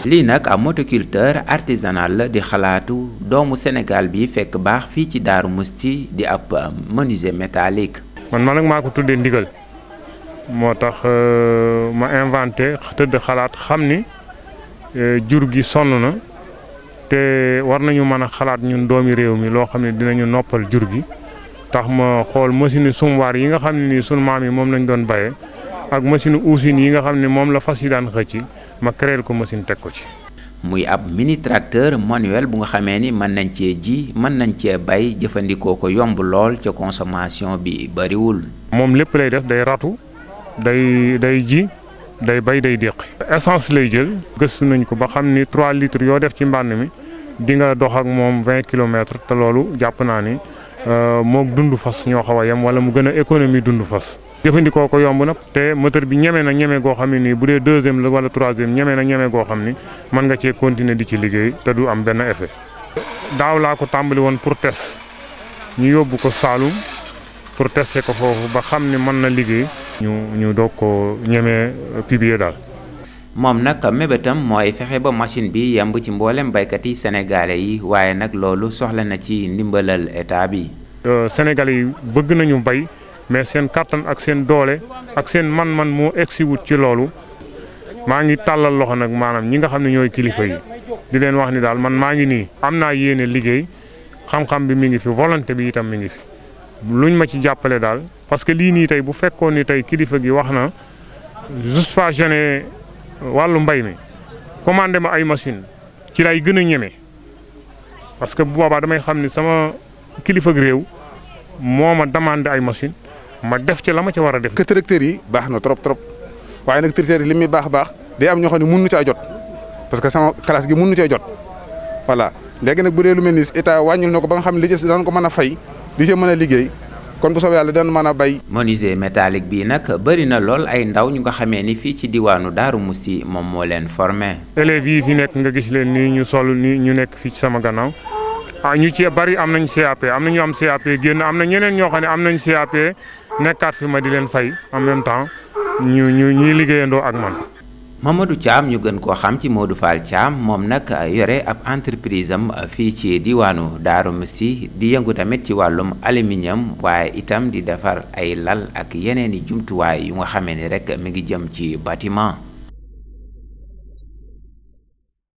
lii nag am motoculteur artisanal la di xalaatu doomu Sénégal bi fekk baax fii ci Daaru Musti di ab menuisier métallique. man man nag maa ko tuddee ndigal moo tax ma inventé tëdd xalaat xam ni jur gi sonn na te war nañu mën a xalaat ñun doomi réew mi loo xam ne dinañu noppal jur gi tax ma xool machine sumwaar yi nga xam ne nii sunu maam yi moom lañ doon bayee ak machine usine yi nga xam ne moom la fas yi daan xëcc ma créé ko machine teg ko ci. muy ab mini tracteur manuel bu nga xamee ni mën nañ cee ji mën nañ cee bay jëfandikoo ko yomb lool ca consommation bi bariwul. moom lépp lay def day ratu day day ji day bay day déqi. essence lay jël gëstu nañ ko ba xam ni 3 litres yoo def ci mbànn mi di nga dox ak moom 20 kilomètres te loolu jàpp naa ni moog dund fas ñoo xaw a yem wala mu gën a économie dund fas. jëfandikoo ko yomb na te moteur bi ñeme na ñeme goo xam ne nii bu dee deuxième la wala troisième ñeme na ñeme goo xam ni mën nga cee continuer di ci liggéey te du am benn effet. daaw laa ko tàmbali woon pour test ñu yóbbu ko Saalum pour tester ko foofu ba xam ni mën na liggéey. ñu ñu doog ko ñeme publier daal. moom nag mébétam mooy fexe ba machine bi yemb ci mboolem baykat yi sénégalais yi waaye nag loolu soxla na ci ndimbalal état bi. sénégalais yi bëgg nañu bay. mais seen kattan ak seen doole ak seen man-man moo egsi wut ci loolu maa ngi tàllal loxo nag maanaam ñi nga xam ne ñooy kilifa yi di leen wax ni daal man maa ngi nii am naa yéene liggéey xam-xam bi mi ngi fi volonté bi itam mi ngi fi luñ ma ci jàppale daal parce que lii nii tey bu fekkoon ni tey kilifa gi wax na juste pas gêné wàllu mbay mi commandé ma ay machine ci lay gën a ñeme parce que bu boobaa damay xam ni sama kilifa gi réew moo ma demandé ay machine ma def ci la ma ci war a def. que tracteurs yi baax na trop trop waaye nag tracteurs yi li muy baax baax day am ñoo xam ne mënuñu caa jot parce que sama classe gi mënuñu cee jot voilà léegi nag bu dee lu mel ni état wàññil na ko ba nga xam ne li ci daan ko mën a fay di ci mën a liggéey kon bu soobee yàlla dana mën a bay. menuisier métallique bii nag bëri na lool ay ndaw ñu nga xamee ni fii ci diwaanu Daaru Musti moom moo leen formé. élèves yi fi nekk nga gis leen nii ñu sol nii ñu nekk fii ci sama gannaaw. ah ñu ci bari am nañ CAP am na ñu am CAP génn am na ñeneen ñoo xam ne am nañ CAP nekkaat fi ma di leen fay en même temps ñu ñu ñuy liggéeyandoo ak man. Mamadou Thiam ñu gën koo xam ci Modou Fall Thiam moom nag yore ab entreprise am fii ci diwaanu Darou Mousty di yëngu tamit ci wàllum aluminium waaye itam di defar ay lal ak yeneen i jumtuwaay yu nga xamee ni rek mi ngi jëm ci bâtiment.